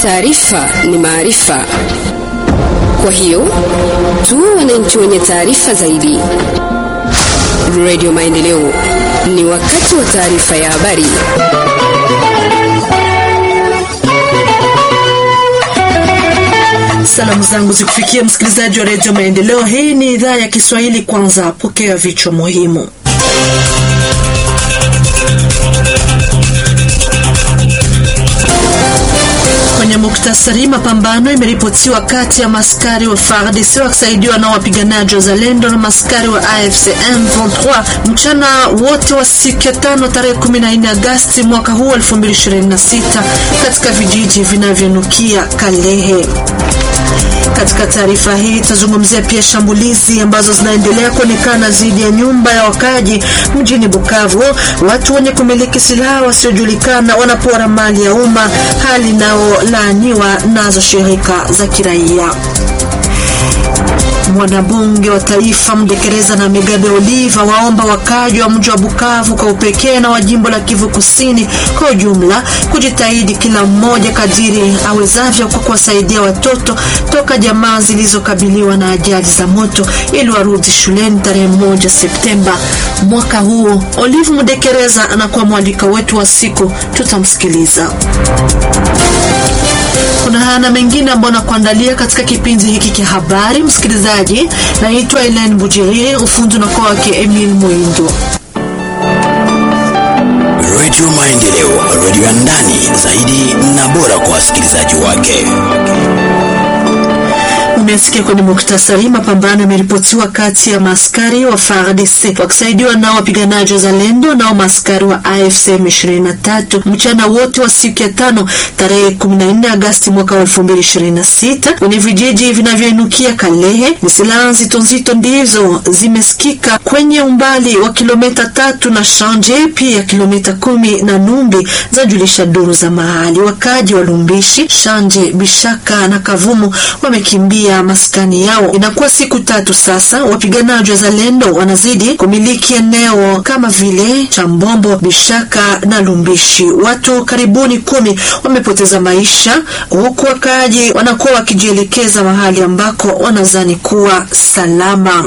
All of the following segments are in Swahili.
taarifa ni maarifa. Kwa hiyo tuwe wananchi wenye taarifa zaidi. Radio Maendeleo, ni wakati wa taarifa ya habari. Salamu zangu zikufikia msikilizaji wa redio Maendeleo. Hii ni idhaa ya Kiswahili. Kwanza pokea vichwa muhimu. Kwenye muktasari, mapambano imeripotiwa kati ya maskari wa FARDC wakisaidiwa na wapiganaji wa Zalendo na maskari wa AFC M23 mchana wote wa siku ya tano tarehe 14 Agasti mwaka huu 2026 katika vijiji vinavyonukia Kalehe. Katika taarifa hii tutazungumzia pia shambulizi ambazo zinaendelea kuonekana dhidi ya nyumba ya wakaji mjini Bukavu. Watu wenye kumiliki silaha wasiojulikana wanapora mali ya umma, hali inayolaaniwa nazo shirika za kiraia. Mwanabunge wa taifa Mdekereza na Megabe Oliva waomba wakaji wa mji wa Bukavu kwa upekee na wa jimbo la Kivu Kusini kwa ujumla kujitahidi kila mmoja kadiri awezavyo kwa kuwasaidia watoto toka jamaa zilizokabiliwa na ajali za moto ili warudi shuleni tarehe moja Septemba mwaka huu. Olive Mdekereza anakuwa mwalika wetu wa siku, tutamsikiliza. Kuna haya na mengine ambayo nakuandalia katika kipindi hiki cha habari. Msikilizaji, naitwa Elen Bujiri, ufundi na kwa wake Emil Mwindo. Radio Maendeleo, radio ya ndani zaidi na bora kwa wasikilizaji wake. Umesikia kwenye muktasari, mapambano yameripotiwa kati ya maaskari wa FARDC wakisaidiwa nao wapiganaji wa Zalendo nao maaskari wa AFC M23 mchana wote wa siku ya tano tarehe 14 Agasti mwaka wa 2026 kwenye vijiji vinavyoinukia Kalehe. Ni silaha nzito nzito ndizo zimesikika kwenye umbali wa kilomita tatu na Shanje, pia kilomita kumi na Numbi, zajulisha duru za mahali. Wakaji wa Lumbishi, Shanje, Bishaka na Kavumu wamekimbia maskani yao. Inakuwa siku tatu sasa, wapiganaji wa Zalendo wanazidi kumiliki eneo kama vile Chambombo, Bishaka na Lumbishi. Watu karibuni kumi wamepoteza maisha, huku wakaaji wanakuwa wakijielekeza mahali ambako wanazani kuwa salama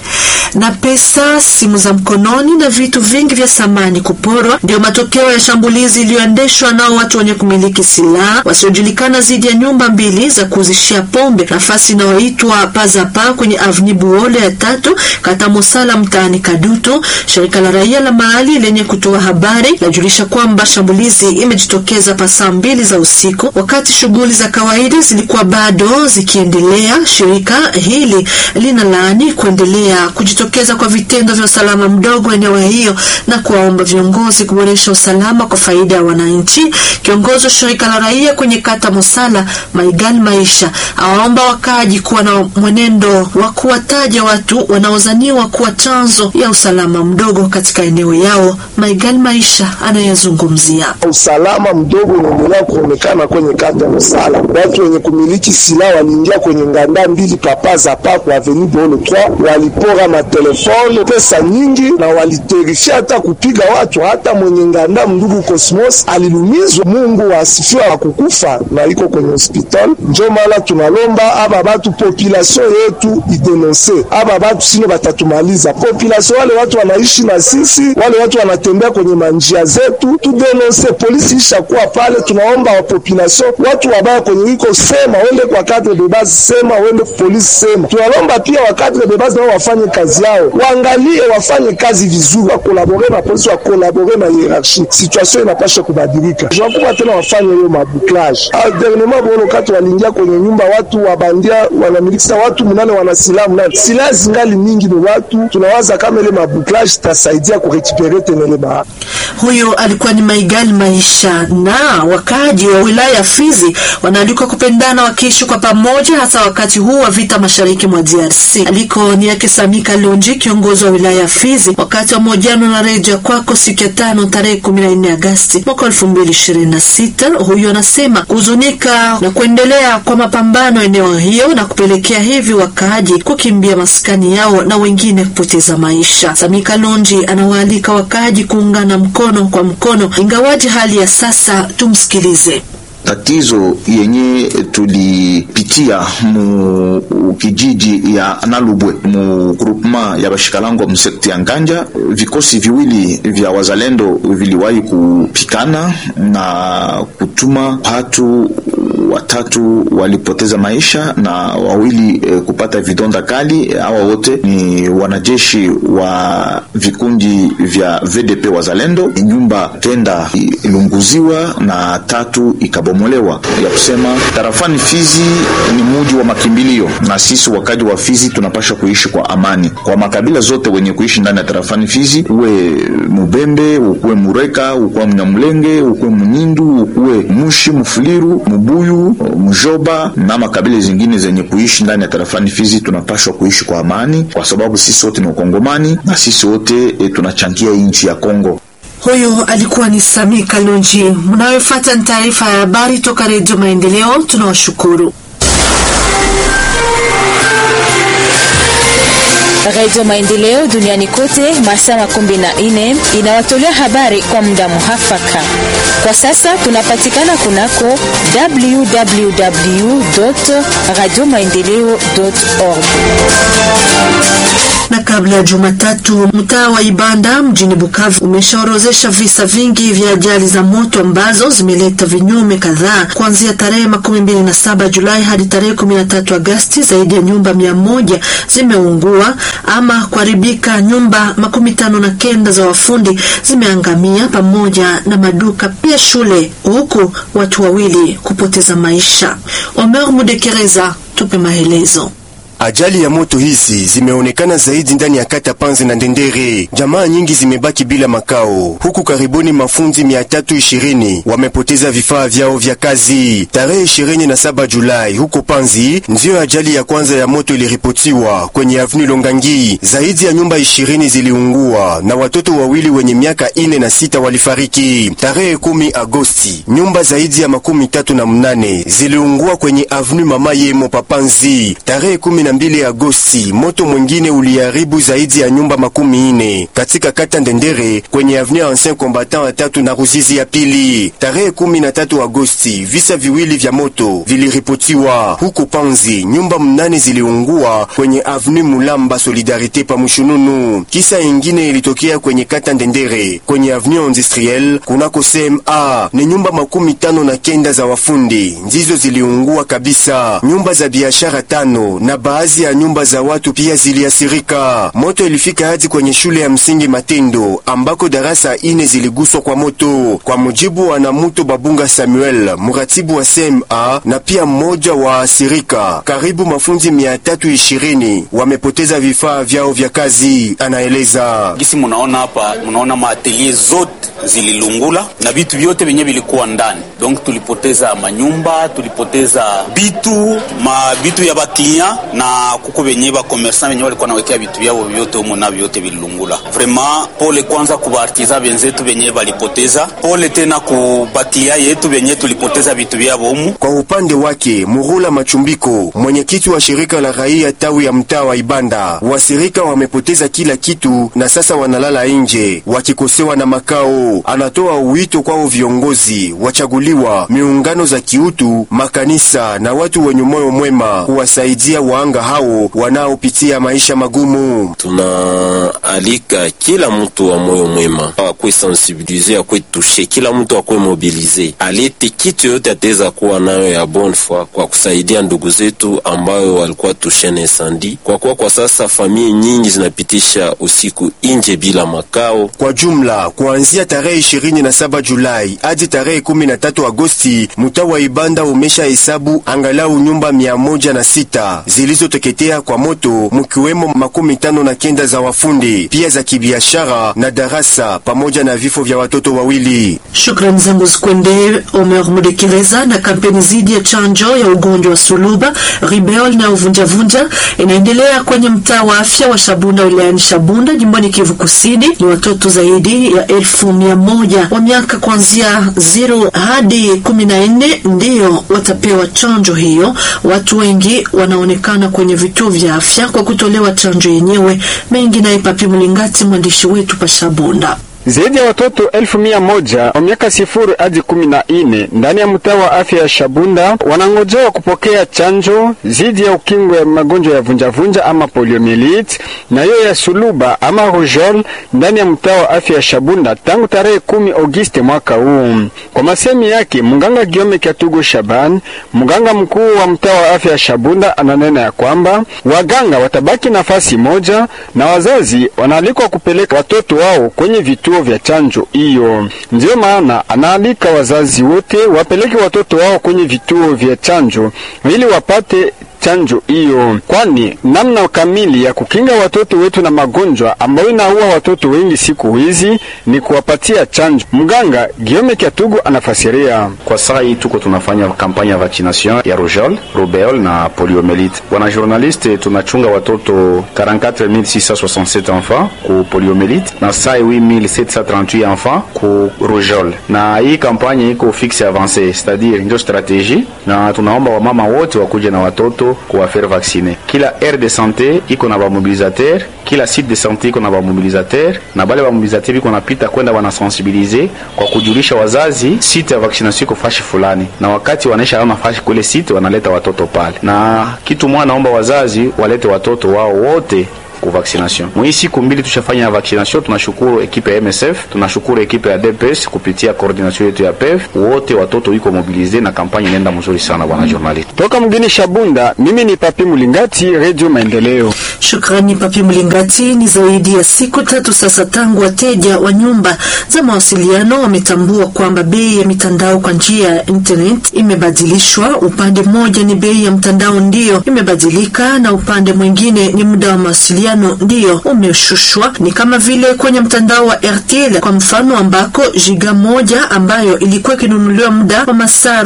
na pesa, simu za mkononi na vitu vingi vya samani kuporwa ndio matokeo ya shambulizi iliyoendeshwa nao watu wenye kumiliki silaha wasiojulikana dhidi ya nyumba mbili za kuuzishia pombe, nafasi inayoitwa Pazapa kwenye avni Buole ya tatu kata Mosala mtaani Kadutu. Shirika la raia la mahali lenye kutoa habari lajulisha kwamba shambulizi imejitokeza pa saa mbili za usiku, wakati shughuli za kawaida zilikuwa bado zikiendelea. Shirika hili linalaani kuendelea kujitokeza kwa vitendo vya usalama mdogo eneo hiyo na kuwaomba viongozi kuboresha usalama kwa faida ya wananchi. Kiongozi wa shirika la raia kwenye kata Mosala, Maigal Maisha, awaomba wakaaji kuwa na mwenendo wa kuwataja watu wanaozaniwa kuwa chanzo ya usalama mdogo katika eneo yao. Maigal Maisha anayezungumzia usalama mdogo unaendelea kuonekana kwenye kata Mosala. Watu wenye kumiliki silaha waliingia kwenye nganda mbili papa za papo avenue Bolo 3 walipora matelefone pesa nyingi na waliterifia hata kupiga watu. Hata mwenye nganda mndugu Cosmos alilumizwa. Mungu asifiwa akukufa na iko kwenye hospital. Njo maana tunalomba aba batu population yetu idenonse aba batu, sino batatumaliza. Population wale watu wanaishi na sisi, wale watu wanatembea kwenye manjia zetu, tudenonse. Polisi ishakuwa pale, tunaomba wa population, watu wabaya kwenye iko sema, wende kwa cadre de base, sema wende polisi, sema. Tunalomba pia wa cadre de base nao wafanye kazi yao, waangalie wafanye kazi vizuri, wakolabore na polisi, wakolabore na hierarchie. Situation inapasha kubadilika, wakubwa tena wafanye hiyo mabuklage. Dernierement bono kati waliingia kwenye nyumba watu wabandia wanamilikisa watu munane wana silaha munane, silaha zingali mingi ni watu. Tunawaza kama ile mabuklage itasaidia kurekipere tena ile ba huyo alikuwa ni Maigali Maisha. Na wakaaji wa wilaya ya Fizi wanaalikwa kupendana wakiishi kwa pamoja, hasa wakati huu wa vita mashariki mwa DRC. Aliko ni yake Samika Lonji, kiongozi wa wilaya ya Fizi, wakati wa mahojiano na redio kwako siku ya tano tarehe 14 Agasti mwaka 2026. Huyo anasema kuhuzunika na kuendelea kwa mapambano eneo hiyo na kupelekea hivi wakaaji kukimbia maskani yao na wengine kupoteza maisha. Samika Lonji anawaalika wakaaji kuungana mkono kwa mkono, ingawaji hali ya sasa. Tumsikilize. Tatizo yenye tulipitia mu kijiji ya Nalubwe mu groupement ya bashikalango msekti ya Nganja, vikosi viwili vya wazalendo viliwahi kupikana na kutuma watu watatu walipoteza maisha na wawili e, kupata vidonda kali. Hawa wote ni wanajeshi wa vikundi vya VDP wazalendo. Nyumba kenda ilunguziwa na tatu ikabomolewa. Ya kusema tarafani Fizi ni muji wa makimbilio, na sisi wakaji wa Fizi tunapasha kuishi kwa amani kwa makabila zote wenye kuishi ndani ya tarafani Fizi, uwe Mubembe, ukuwe Mureka, ukuwe Mnyamulenge, ukuwe Munyindu, ukuwe Mushi, Mufuliru, Mubuyu, Mjoba na makabila zingine zenye kuishi ndani ya tarafani Fizi, tunapashwa kuishi kwa amani, kwa sababu sisi wote ni Wakongomani na sisi wote e, tunachangia nchi ya Kongo. Huyo alikuwa ni Sami Kalonji. Mnayofuata ni taarifa ya habari toka Redio Maendeleo. Tunawashukuru. Radio Maendeleo duniani kote masaa makumi na nne inawatolea habari kwa muda muhafaka. Kwa sasa tunapatikana kunako www radio maendeleo org na kabla ya Jumatatu, mtaa wa Ibanda mjini Bukavu umeshaorozesha visa vingi vya ajali za moto ambazo zimeleta vinyume kadhaa. Kuanzia tarehe makumi mbili na saba Julai hadi tarehe kumi na tatu Agasti, zaidi ya nyumba mia moja zimeungua ama kuharibika. Nyumba makumi tano na kenda za wafundi zimeangamia pamoja na maduka, pia shule, huku watu wawili kupoteza maisha. Omer Mudekereza, tupe maelezo. Ajali ya moto hizi zimeonekana zaidi ndani ya kata Panzi na Ndendere. Jamaa nyingi zimebaki bila makao, huku karibuni mafundi mia tatu ishirini wamepoteza vifaa vyao vya kazi. Tarehe ishirini na saba Julai huko Panzi ndiyo ajali ya kwanza ya moto iliripotiwa kwenye Avenue Longangi. Zaidi ya nyumba ishirini ziliungua na watoto wawili wenye miaka ine na sita walifariki. Tarehe kumi Agosti nyumba zaidi ya makumi tatu na mnane ziliungua kwenye Avenue Mama Yemo Papanzi. Tarehe kumi na mbili Agosti moto mwingine uliharibu zaidi ya nyumba makumi ine katika kata Ndendere kwenye avenue Ancien Combattant ya tatu na Ruzizi ya pili. Tarehe kumi na tatu Agosti visa viwili vya moto viliripotiwa huko Panzi, nyumba mnane ziliungua kwenye avenue Mulamba Solidarite pa Mushununu. Kisa ingine ilitokea kwenye kata Ndendere kwenye avenue Industriel kunako CMA, ni nyumba makumi tano na kenda za wafundi ndizo ziliungua kabisa. Nyumba za biashara tano na baadhi ya nyumba za watu pia ziliasirika. Moto ilifika hadi kwenye shule ya msingi Matendo ambako darasa ine ziliguswa kwa moto, kwa mujibu wa Namuto Babunga Samuel, muratibu wa CMA na pia mmoja wa asirika. Karibu mafunzi mia tatu ishirini wamepoteza vifaa vyao vya kazi, anaeleza. Gisi munaona hapa, munaona maatelier zote zililungula na vitu vyote vyenye vilikuwa ndani, donc tulipoteza manyumba, tulipoteza bitu ma bitu ya baklinya na kuko venye ba commerçant venye walikuwa nawekea vitu vyao vyote humo na vyote vililungula. Vraiment pole kwanza ku baartisan benzetu venye balipoteza, pole tena ku baklia yetu venye tulipoteza vitu vyao humo. Kwa upande wake Murula Machumbiko, mwenyekiti wa shirika la raia tawi ya mtaa wa Ibanda, wasirika wamepoteza kila kitu na sasa wanalala nje wakikosewa na makao. Anatoa wito kwao viongozi wachaguliwa, miungano za kiutu, makanisa na watu wenye moyo mwema kuwasaidia waanga hao wanaopitia maisha magumu. Tunaalika kila mtu wa moyo mwema akwe sensibilize, akwe tushe, kila mtu akwe mobilize, alete kitu yote ataweza kuwa nayo ya bonne foi kwa kusaidia ndugu zetu ambayo walikuwa tushene insandi, kwa kuwa kwa sasa familia nyingi zinapitisha usiku nje bila makao. Kwa jumla kuanzia tarehe 27 Julai hadi tarehe 13 Agosti, mtaa wa Ibanda umesha hesabu angalau nyumba mia moja na sita zilizoteketea kwa moto, mkiwemo makumi tano na kenda za wafundi pia za kibiashara na darasa pamoja na vifo vya watoto wawili. Shukrani zangu zikwende Omer Mudekereza. Na kampeni zidi ya chanjo ya ugonjwa wa suluba, ribeol na uvunjavunja inaendelea kwenye mtaa wa afya wa Shabunda wilayani Shabunda jimboni Kivu Kusini. Ni watoto zaidi ya elfu mia moja wa miaka kuanzia zero hadi kumi na nne ndiyo watapewa chanjo hiyo. Watu wengi wanaonekana kwenye vituo vya afya kwa kutolewa chanjo yenyewe. Mengi naye Papi Mlingati, mwandishi wetu pa Shabunda. Zaidi ya watoto elfu mia moja wa miaka sifuri hadi kumi na nne ndani ya mtaa wa afya ya Shabunda wanangojewa kupokea chanjo dhidi ya ukingo ya magonjwa ya vunjavunja ama poliomyelitis na hiyo ya suluba ama rujol ndani ya mtaa wa afya ya Shabunda tangu tarehe kumi Agosti mwaka huu. Kwa masemi yake mganga Giome Kyatugo Shaban, mganga mkuu wa mtaa wa afya ya Shabunda, ananena ya kwamba waganga watabaki nafasi moja na wazazi wanaalikwa kupeleka watoto wao kwenye vituo vya chanjo hiyo. Ndiyo maana anaalika wazazi wote wapeleke watoto wao kwenye vituo vya chanjo ili wapate chanjo hiyo, kwani namna kamili ya kukinga watoto wetu na magonjwa ambayo inaua watoto wengi siku hizi ni kuwapatia chanjo. Mganga Giome Kyatugu anafasiria. Kwa saa hii tuko tunafanya kampanya ya vaccination ya rougeole, rubeole na poliomyelite. Wana journaliste tunachunga watoto 44667 enfants ku poliomyelite na saa 8738 enfants ku rougeole, na hii kampanya iko fixe avance, c'est-à-dire ndio strategie, na tunaomba wamama wote wakuje na watoto kuwafaire vacciner. Kila aire de santé iko na bamobilisateur, kila site de santé iko na bamobilisateur, na bale bamobilisateur biko napita kwenda wanasensibilize kwa kujulisha wazazi site ya vaccination iko fashi fulani, na wakati wanaisha ana fashi kule site wanaleta watoto pale. Na kitu mwana naomba wazazi walete watoto wao wote ku vaccination. Mwi siku mbili tushafanya vaccination, tunashukuru ekipe ya MSF, tunashukuru ekipe ya DPS kupitia coordination yetu ya PEV. Wote watoto iko mobilize na kampanya inaenda mzuri sana, bwana journalist. Toka mgini Shabunda, mimi ni Papi Mulingati, Radio Maendeleo. Shukrani Papi Mlingati. Ni zaidi ya siku tatu sasa tangu wateja wa nyumba za mawasiliano wametambua kwamba bei ya mitandao kwa njia ya internet imebadilishwa. Upande mmoja ni bei ya mtandao ndiyo imebadilika, na upande mwingine ni muda wa mawasiliano ndiyo umeshushwa. Ni kama vile kwenye mtandao wa RTL kwa mfano, ambako giga moja ambayo ilikuwa ikinunuliwa muda wa masaa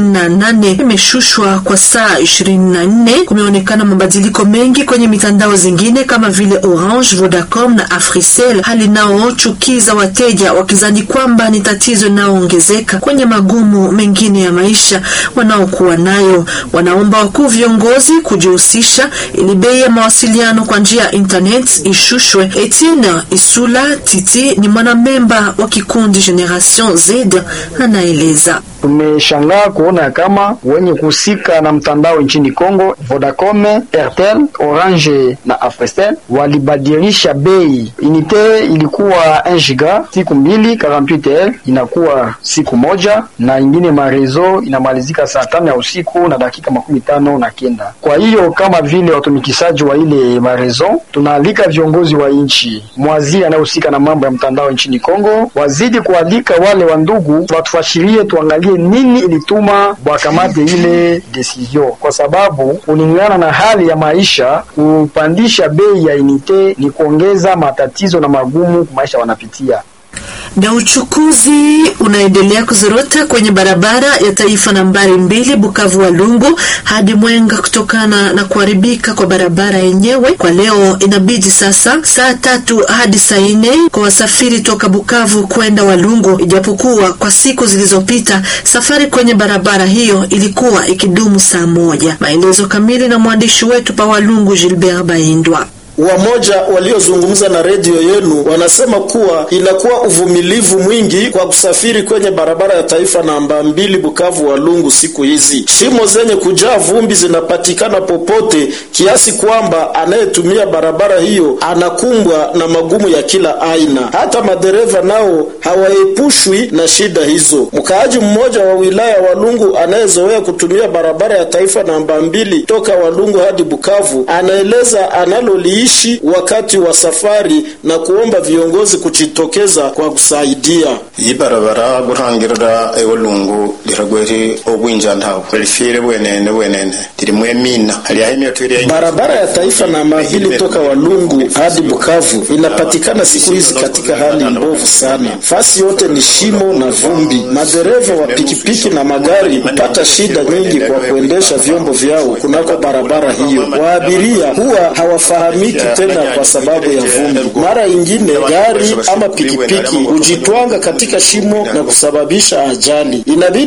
48 imeshushwa kwa saa 24. Kumeonekana mabadiliko mengi kwenye mitandao zingine kama vile Orange, Vodacom na Africell, hali naochukiza wateja wakizani kwamba ni tatizo linaloongezeka kwenye magumu mengine ya maisha wanaokuwa nayo. Wanaomba wakuu viongozi kujihusisha ili bei ya mawasiliano kwa njia ya internet ishushwe. Etienne Isula Titi ni mwanamemba wa kikundi Generation Z anaeleza. Tumeshangaa kuona kama wenye kuhusika na mtandao nchini Kongo, Vodacom, Airtel, Orange na Africell walibadilisha bei. Unite ilikuwa 1 giga siku mbili 48 inakuwa siku moja, na ingine marezo inamalizika saa tano ya usiku na dakika makumi tano na kenda. Kwa hiyo kama vile watumikishaji wa ile marezo, tunaalika viongozi wa nchi, mwaziri anayehusika na mambo ya mtandao nchini Kongo wazidi kualika wale wa ndugu watufashirie, tuangalie nini ilituma wakamate ile decision, kwa sababu kulingana na hali ya maisha, kupandisha bei ya unite ni kuongeza matatizo na magumu maisha wanapitia na uchukuzi unaendelea kuzorota kwenye barabara ya taifa nambari mbili Bukavu Walungu hadi Mwenga kutokana na kuharibika kwa barabara yenyewe. Kwa leo inabidi sasa saa tatu hadi saa nne kwa wasafiri toka Bukavu kwenda Walungu, ijapokuwa kwa siku zilizopita safari kwenye barabara hiyo ilikuwa ikidumu saa moja. Maelezo kamili na mwandishi wetu pa Walungu Gilbert Baindwa. Wamoja waliozungumza na redio yenu wanasema kuwa inakuwa uvumilivu mwingi kwa kusafiri kwenye barabara ya taifa namba mbili Bukavu Walungu. Siku hizi shimo zenye kujaa vumbi zinapatikana popote, kiasi kwamba anayetumia barabara hiyo anakumbwa na magumu ya kila aina. Hata madereva nao hawaepushwi na shida hizo. Mkaaji mmoja wa wilaya Walungu anayezoea kutumia barabara ya taifa namba mbili toka Walungu hadi Bukavu anaeleza analoli ishi wakati wa safari na kuomba viongozi kujitokeza kwa kusaidia. iyi barabara gurangirira ewolungu liragweri obwinja ntawo lifire bwenene bwenene lirimwe mina haliaho imyoto iri Barabara ya taifa namba mbili toka Walungu hadi Bukavu inapatikana siku hizi katika hali mbovu sana. Fasi yote ni shimo na vumbi. Madereva wa pikipiki na magari hupata shida nyingi kwa kuendesha vyombo vyao kunako barabara hiyo. Waabiria huwa hawafahamiki tena kwa sababu ya vumbi. Mara ingine gari ama pikipiki hujitwanga katika shimo na kusababisha ajali. Inabidi saa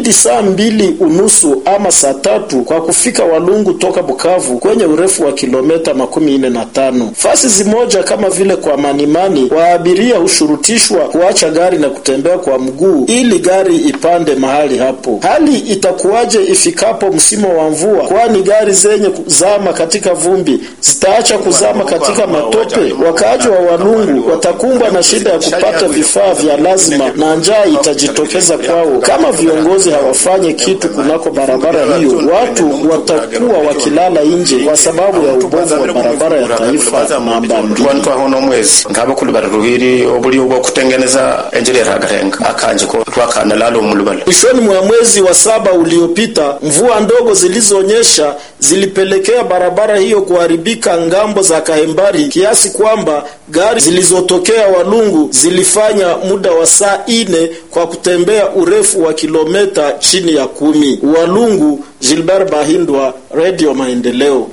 mbili unusu ama saa tatu kwa kufika Walungu toka Bukavu kwenye urefu wa kilometa makumi nne na tano. Fasi zimoja kama vile kwa Manimani, waabiria hushurutishwa kuacha gari na kutembea kwa mguu ili gari ipande mahali hapo. Hali itakuwaje ifikapo msimu wa mvua? Kwani gari zenye kuzama katika vumbi zitaacha kuzama katika matope? Wakaaji wa Walungu watakumbwa na shida ya kupata vifaa vya lazima na njaa itajitokeza kwao kama viongozi hawafanye kitu kunako barabara hiyo. Watu watakuwa wakilala nje kwa sababu ya ubovu wa barabara ya taifa namba mbili. wantu aho no mwezi ngabakulu bari ruhiri obuli bwo kutengeneza enjira ragarenga akanje ko rwakana lalo mulubala Mwishoni mwa mwezi wa saba uliopita, mvua ndogo zilizonyesha zilipelekea barabara hiyo kuharibika ngambo za Kahembari kiasi kwamba gari zilizotokea Walungu zilifanya muda wa saa ine kwa kutembea urefu wa kilometa chini ya kumi. Walungu, Gilbert Bahindwa, Radio Maendeleo.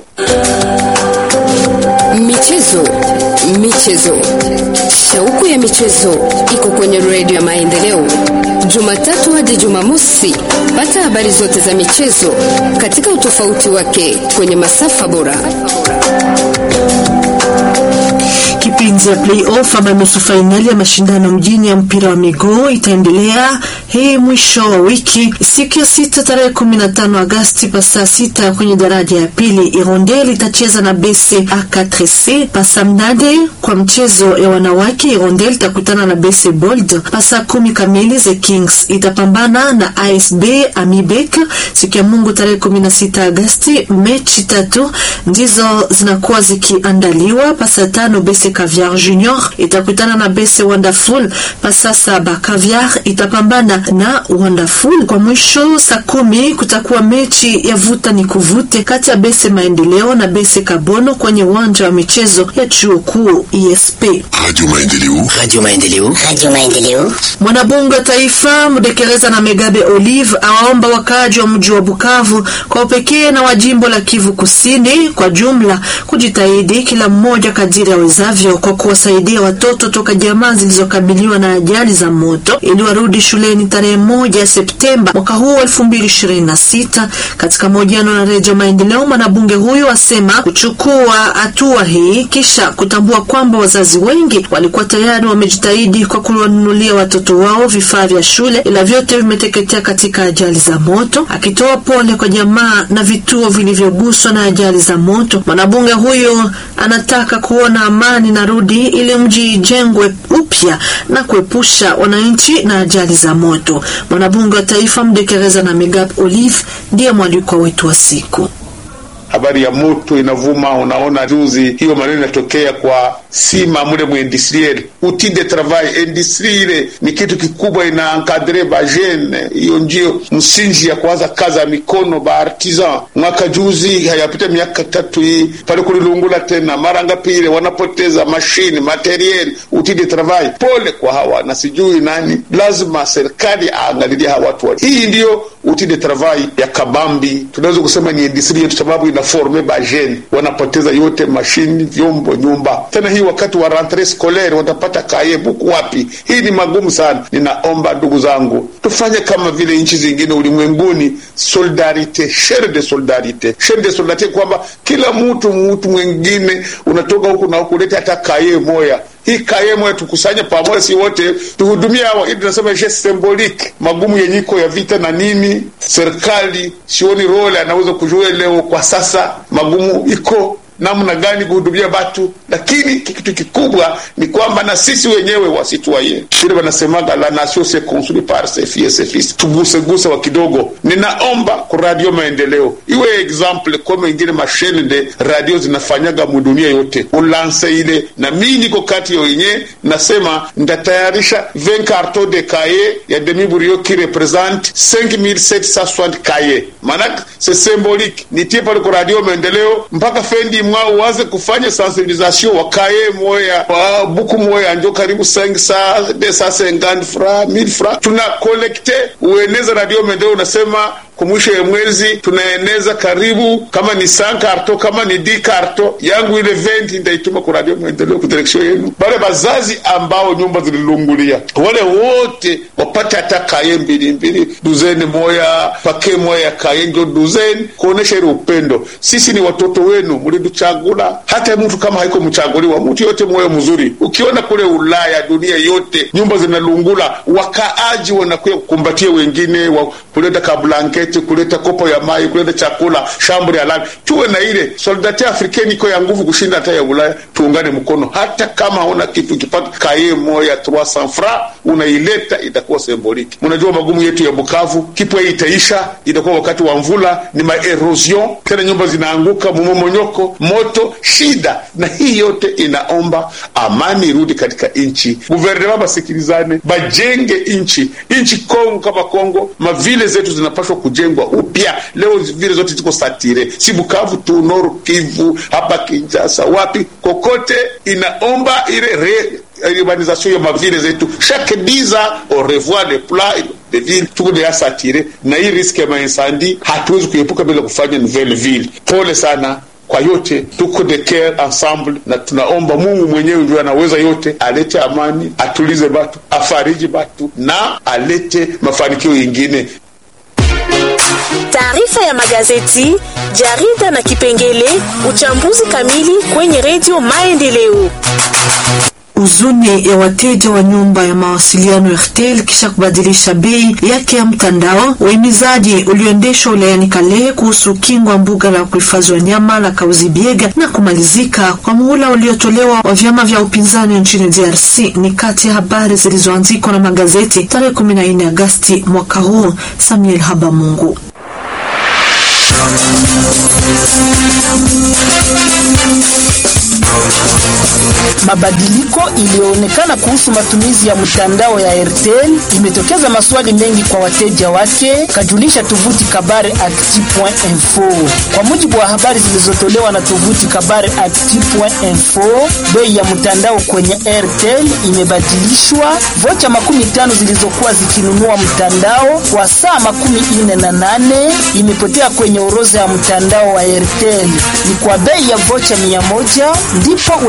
Michezo, michezo, shauku ya michezo iko kwenye redio ya Maendeleo, Jumatatu hadi Jumamosi. Pata habari zote za michezo katika utofauti wake kwenye masafa bora. Kipindi ya playoff ama nusu fainali ya mashindano mjini ya mpira wa miguu itaendelea hii mwisho wa wiki siku ya sita tarehe 15 Agasti pa saa sita kwenye daraja ya pili. Irondel itacheza na BC A4C pasa mnade. Kwa mchezo ya wanawake, Irondel itakutana na BC Bold pasa kumi kamili. The Kings itapambana na ASB Amibek siku ya Mungu tarehe 16 Agasti. Mechi tatu ndizo zinakuwa zikiandaliwa pasa tano BC Caviar Junior itakutana na BC Wonderful pasa saba. Caviar itapambana na Wonderful. Kwa mwisho saa kumi kutakuwa mechi ya vuta ni kuvute kati ya BC Maendeleo na BC Kabono kwenye uwanja wa michezo ya chuo kuu ESP. Radio Maendeleo. Radio Maendeleo. Radio Maendeleo. Mwanabunge wa taifa Mdekereza na Megabe Olive awaomba wakaaji wa mji wa Bukavu kwa upekee na wa jimbo la Kivu Kusini kwa jumla kujitahidi kila mmoja kadiri awezavyo kwa kuwasaidia watoto toka jamaa zilizokabiliwa na ajali za moto ili warudi shuleni tarehe moja ya Septemba mwaka huu 2026. Katika mahojiano na Redio Maendeleo, mwanabunge huyo asema kuchukua hatua hii kisha kutambua kwamba wazazi wengi walikuwa tayari wamejitahidi kwa kuwanunulia watoto wao vifaa vya shule, ila vyote vimeteketea katika ajali za moto. Akitoa pole kwa jamaa na vituo vilivyoguswa na ajali za moto, mwanabunge huyo anataka kuona amani na rudi ili mji ijengwe upya na kuepusha wananchi na ajali za moto. Mwanabunge wa taifa Mdekereza na Megap Olive ndiye mwalikwa wetu wa siku. habari ya moto inavuma. Unaona juzi hiyo maneno inatokea kwa sima mule mu industriel outil de travail industrie ile ni kitu kikubwa, ina encadre ba jeune. Hiyo ndio msingi ya kuanza kazi ya mikono ba artisan. Mwaka juzi hayapita miaka tatu hii pale kulilungula tena mara ngapi ile wanapoteza mashine materiel outil de travail. Pole kwa hawa na sijui nani, lazima serikali aangalilie hawa watu. Hii ndio outil de travail ya kabambi, tunaweza kusema ni industrie yetu sababu inaforme ba jeune wanapoteza yote mashini, vyombo, nyumba. Tena hii wakati wa rentree scolaire watapata kaye buku wapi? Hii ni magumu sana. Ninaomba ndugu zangu, tufanye kama vile nchi zingine ulimwenguni, solidarite, shere de solidarite, shere de solidarite, kwamba kila mtu mtu mwingine unatoka huku na huku, lete hata kaye moya hii kaye moya tukusanye pamoja, si wote tuhudumie hawa. Hii tunasema geste symbolique, magumu yenye iko ya vita na nini. Serikali sioni role anaweza kujua leo kwa sasa, magumu iko namna gani kuhudumia batu, lakini kitu kikubwa ni kwamba na sisi wenyewe wasitwaye vile wanasemaga la nation se construit par ses filles ses fils, tuguseguse wa kidogo. Ninaomba ku radio maendeleo iwe example kama ingine mashine de radio zinafanyaga mudunia yote, ulanse ile na mimi niko kati ya wenye nasema ndatayarisha 20 carton de cahier ya demi burio qui represente 5760 cahier, maanake c'est symbolique. Nitie pale ku radio maendeleo mpaka fendi mwa uanze kufanya sensibilisation wakaye moya wa buku moya njo karibu 500 250 francs 1000 francs tuna kolekte ueneze radio maendeleo, unasema kumwisho ya mwezi tunaeneza karibu kama ni san karto kama ni di karto yangu ile venti ndaituma ku radio mwendeleo ku direksio yenu bale bazazi ambao nyumba zililungulia wale wote wapate hata kaye mbili mbili duzeni moya pake moya ya kaye njo duzeni kuonesha ile upendo sisi ni watoto wenu mliduchagula hata mtu kama haiko mchaguliwa mtu yote moyo mzuri ukiona kule ulaya dunia yote nyumba zinalungula wakaaji wanakuya kukumbatia wengine wa kuleta kablanketi kuleta kopo ya mai kuleta chakula shambri halali tuwe na ile soldati afrikeni iko ya nguvu kushinda hata ya ulaya tuungane mkono hata kama hauna kitu ukipata kaye moya 300 fra unaileta itakuwa semboliki mnajua magumu yetu ya bukavu kipwa hii itaisha itakuwa wakati wa mvula ni maerosion tena nyumba zinaanguka mumomonyoko moto shida na hii yote inaomba amani irudi katika nchi guvernema basikilizane bajenge nchi nchi kongo kama kongo mavile zetu zinapashwa kujengwa upya leo vile zote ziko satire si bukavu tu noru kivu hapa kinjasa wapi kokote inaomba ile re urbanisation ya mavile zetu chaque 10 ans au revoir les plats de ville tuko deya satire na hii riski ya mainsandi hatuwezi kuepuka bila kufanya nouvelle ville pole sana kwa yote tuko de care ensemble na tunaomba mungu mwenyewe ndio anaweza yote alete amani atulize batu afariji batu na alete mafanikio yingine taarifa ya magazeti jarida na kipengele uchambuzi kamili kwenye redio maendeleo Huzuni ya wateja wa nyumba ya mawasiliano Airtel kisha kubadilisha bei yake ya mtandao. Uhimizaji ulioendeshwa wilayani Kalehe kuhusu ukingo wa mbuga la kuhifadhi wanyama la Kauzibiega na kumalizika kwa muhula uliotolewa wa vyama vya upinzani nchini DRC ni kati ya habari zilizoandikwa na magazeti tarehe 14 Agasti mwaka huu. Samuel Habamungu. Mabadiliko iliyoonekana kuhusu matumizi ya mtandao ya Airtel imetokeza maswali mengi kwa wateja wake, kajulisha tovuti kabare actu.info. Kwa mujibu wa habari zilizotolewa na tovuti kabare actu.info, bei ya mtandao kwenye Airtel imebadilishwa. Vocha makumi tano zilizokuwa zikinunua mtandao kwa saa makumi ine na nane imepotea kwenye orodha ya mtandao wa Airtel. Ni kwa bei ya vocha mia moja ndipo